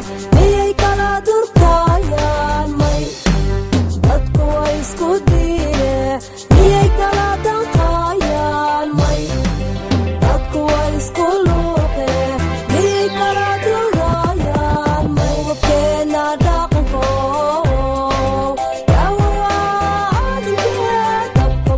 miyay kala durkayaan may dadku way isku diine miyay kala danqayaan may dadku way isku luuqe miyay kala durayaan may wabkeena dhaqanko yawawaadikee dabka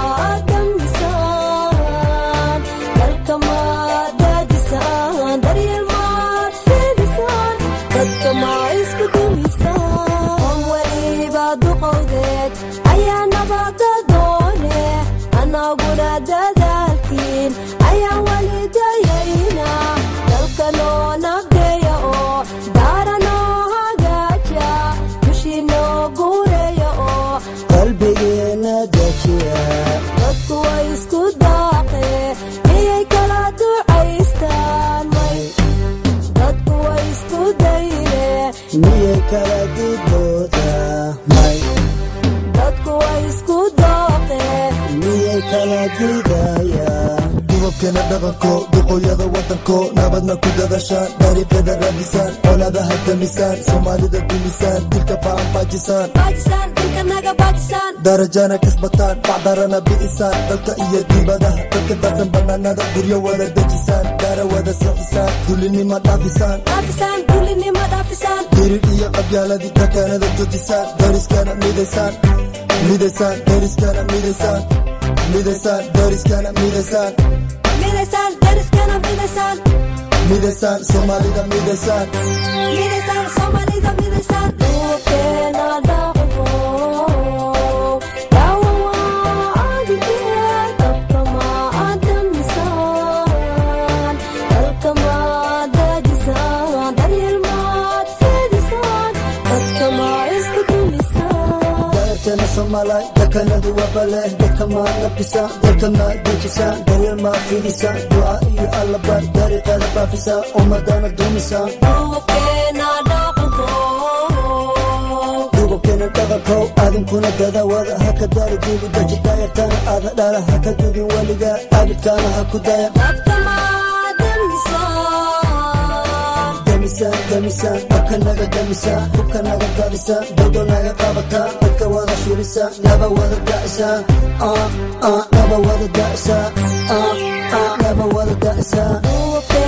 maadamisaan dalka maadaajisaan daryeel maad fiidisaan dadka maa isku dumisaan weliba duqowdeed ayaa nabada doone anaguna dadaalkiin ayaan weli dayayna dalka noo nabdeeya oo daara noo hagaaja dushii noo guureeya oo qalbigeena dejiya dadku way isku daaqe miyay kala ducaystaan may dadku way isku dayne miyay kala didooda may dadku way isku dooqe miyay kala didaya dubabkeena dhaqanko duqooyada wadanko nabadna ku dadashaan dariiqyada raadisaan colaadaha damisaan soomaalida dumisaan dilka faanfaajisaan baajisaan dilka naga baajisaan darajana kasbataan bacdarana bi'isaan dalka iyo dibadaha dadka darsan banaanada guryo wada dejisaan daara wada sixisaan dulinima dhaafisaan dhaafisaan dulinimo dhaafisaan dirir iyo qabyaaladii dakaanada joojisaan dariskana midaysaan midaysaan dariskana midaysaan midaysaan dariskana midaysaan midaysaan dariskana midaysaan midaysaan soomaalida midaysaan midaysaan soomaalida midaysaan duubkeena dhaqanko yawawaadikee dabka maadamisaan dalka maadaajisaan daryeel maad fiidisaan dadka maa isku dumisaan daarteena soomaalay dakanadu wabaleh dadka maa nafisa dalka maa dejisa daryeel maa fidisa duca iyo allabar dariiqeeda faafisa ummadana dumisa duubkeena dhaqanko dubabkeena dhaqankow adinkuna dadawada haka daari diigu daji daayartana aada dhala haka dudin weliga abidkaana ha ku daya dadka maadamisaan damisaan damisaan dabka naga damisaan hubka naga dadisa dawdo naga qabata dadka wada shurisa naba wada da'isa ah ah naba wada da'isa ah ah naba wada da'isa duubkeena